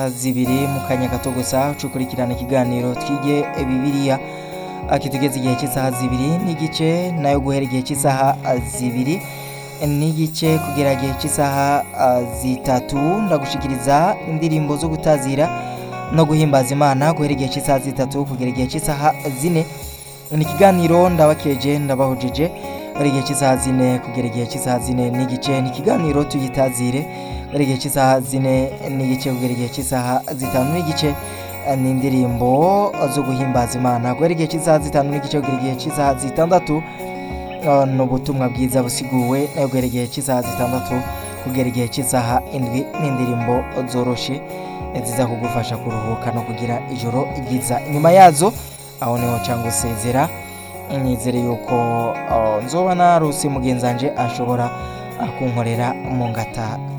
zibiri mu kanya gato gusa ucukurikirana ikiganiro twige bibiliya kitugeze igihe cy'isaha zibiri n'igice nayo guhera igihe cy'isaha zibiri n'igice kugera igihe cy'isaha zitatu ndagushikiriza indirimbo zo gutazira no guhimbaza imana guhera igihe cy'isaha zitatu kugera igihe cy'isaha zine ni ikiganiro ndabakeje ndabahujije bari igihe cy'isaha zine kugera igihe cy'isaha zine n'igice ni ikiganiro tuyitazire bari igihe cy'isaha zine n'igice kugera igihe cy'isaha zitanu n'igice ni indirimbo zo guhimbaza imana guhera igihe cy'isaha zitanu n'igice kugera igihe cy'isaha zitandatu ni ubutumwa bwiza busiguwe nayo guhera igihe cy'isaha zitandatu kugera igihe cy'isaha indwi n'indirimbo zoroshe ziza kugufasha kuruhuka no kugira ijoro ryiza inyuma yazo aho niho cyangwa usezera nizere yuko nzoba narose mugenzi wanje ashobora kunkorera mu ngata